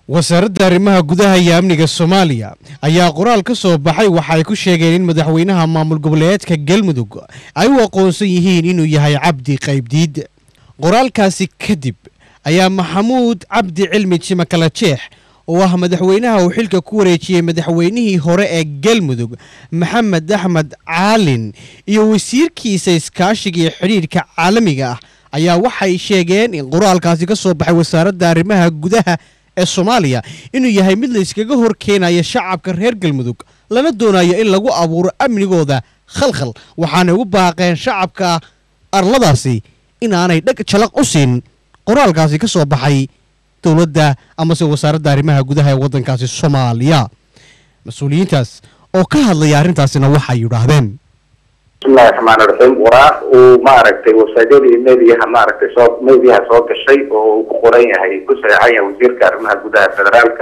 wasaaradda arrimaha gudaha iyo amniga soomaaliya ayaa qoraal ka soo baxay waxa ay ku sheegeen in madaxweynaha maamul goboleedka galmudug ay u aqoonsan yihiin inuu yahay cabdi qaybdiid qoraalkaasi kadib ayaa maxamuud cabdi cilmi jimakala jeex oo ah madaxweynaha uu xilka ku wareejiyey madaxweynihii hore ee galmudug maxamed axmed caalin iyo wasiirkiisa iskaashiga iyo xidhiidhka caalamiga ah ayaa waxay sheegeen in qoraalkaasi ka soo baxay wasaaradda arrimaha gudaha ee soomaaliya inuu yahay mid la iskaga hor keenaya shacabka reer galmudug lana doonayo in lagu abuuro amnigooda khalkhal waxaanay ugu baaqeen shacabka arladaasi inaanay dheg jalaq u siin qoraalkaasi ka soo baxay dowladda amase wasaaradda arrimaha gudaha ee waddankaasi soomaaliya mas-uuliyiintaas oo ka hadlaya arrintaasina waxay yidhaahdeen bismillahi raxmaan raxiim waraaq uu maaragtay wasaadadii mediyaha maaragtay soo mediyaha soo gashay oo uu ku qoran yahay ku saxeexan yahay wasiirka arrimaha gudaha federaalka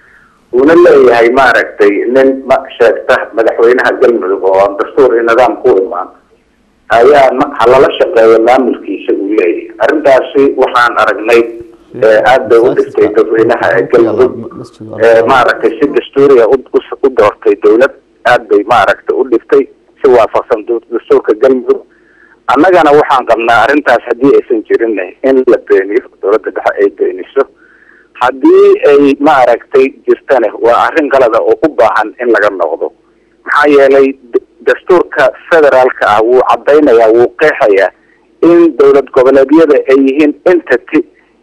uuna leeyahay maaragtay nin ma sheegta madaxweynaha galmudug oo aan dastuur iyo nidaam ku imaan ayaa halala shaqeeya maamulkiisa uu leeyahay arrintaasi waxaan aragnay aada bay u dhiftay dadweynaha galmudug maaragtay si dastuuriya u doortay dawlad aada bay maaragtay u dhiftay si waafaqsan dastuurka galmudug annagana waxaan qabnaa arrintaas haddii aysan jirin in la beeniyo dowladda dhexe ay beeniso haddii ay maaragtay jirtane waa arrin qalada oo u baahan in laga noqdo maxaa yeelay dastuurka federaalka ah wuu cadaynayaa wuu qeexayaa in dowlad goboleedyada ay yihiin entity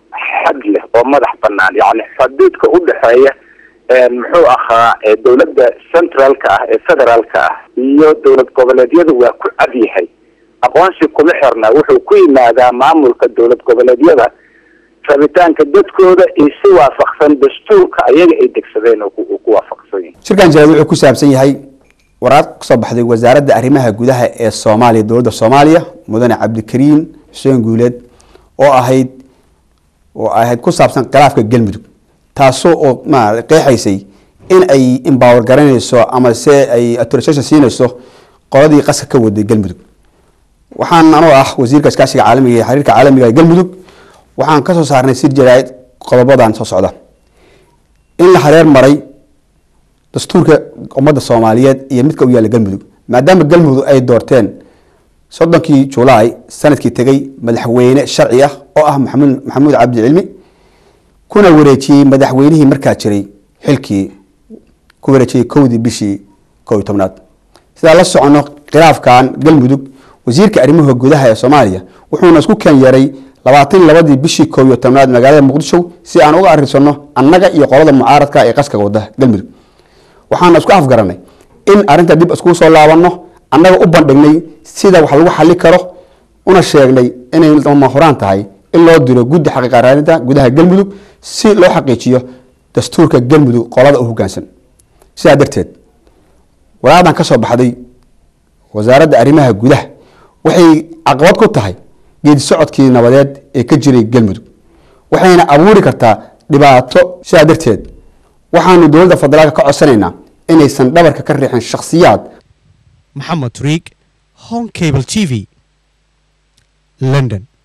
xad leh oo madax banaan yacni xuduudka u dhexeeya muxuu ahaa dowladda centraalka ah ee federaalka ah iyo dowlad goboleedyadu waa ku cad yahay aqoonsi kuma xirna wuxuu ku yimaadaa maamulka dowlad goboleedyada rabitaanka dadkooda iyo si waafaqsan dastuurka ayaga ay degsadeen oo ku waafaqsan yihin shirkan jalaad wuxuu ku saabsan yahay waraaq kasoo baxday wasaaradda arrimaha gudaha ee soomaaliya dowladda soomaaliya mudane cabdikariim xuseen guuleed oo ahayd oo ahayd ku saabsan khilaafka galmudug taasoo oo ma qeexaysay in ay embower garanayso ama se ay autorisation siinayso qoladii qaska ka waday galmudug waxaan anoo ah wasiirka iskaashiga caalamiga iyo xiriirka caalamiga ee galmudug waxaan kasoo saarnay sir jaraa'id qodobadan soo socda in la hareer maray dastuurka ummadda soomaaliyeed iyo midka u yaalla galmudug maadaama galmudug ay doorteen soddonkii julaay sanadkii tegay madaxweyne sharci ah oo ah maxamud maxamuud cabdi cilmi kuna wareejiyey madaxweynihii markaa jiray xilkii ku wareejiyey kowdii bishii kow iyo tobnaad sidaa la socono khilaafkan galmudug wasiirka arrimaha gudaha ee soomaaliya wuxuuna isku keen yeeray labaatan labadii bishii kow iyo tobnaad magaalada muqdisho si aan uga arisano annaga iyo qolada mucaaradka ee qaska wada galmudug waxaana isku afgaranay in arrinta dib iskugu soo laabano annaga u bandhignay sida wax lagu xali karo una sheegnay inay lama horaan tahay in loo diro guddi xaqiiqa raadinta gudaha galmudug si loo xaqiijiyo dastuurka galmudug qolada u hogaansan sidaa darteed waraaqdan ka soo baxday wasaaradda arrimaha gudaha waxay caqabad ku tahay geedi socodkii nabadeed ee ka jiray galmudug waxayna abuuri kartaa dhibaato sidaa darteed waxaanu dowladda federaalka ka codsanaynaa inaysan dhabarka ka riixin shakhsiyaad maxamed riig hon cable t v london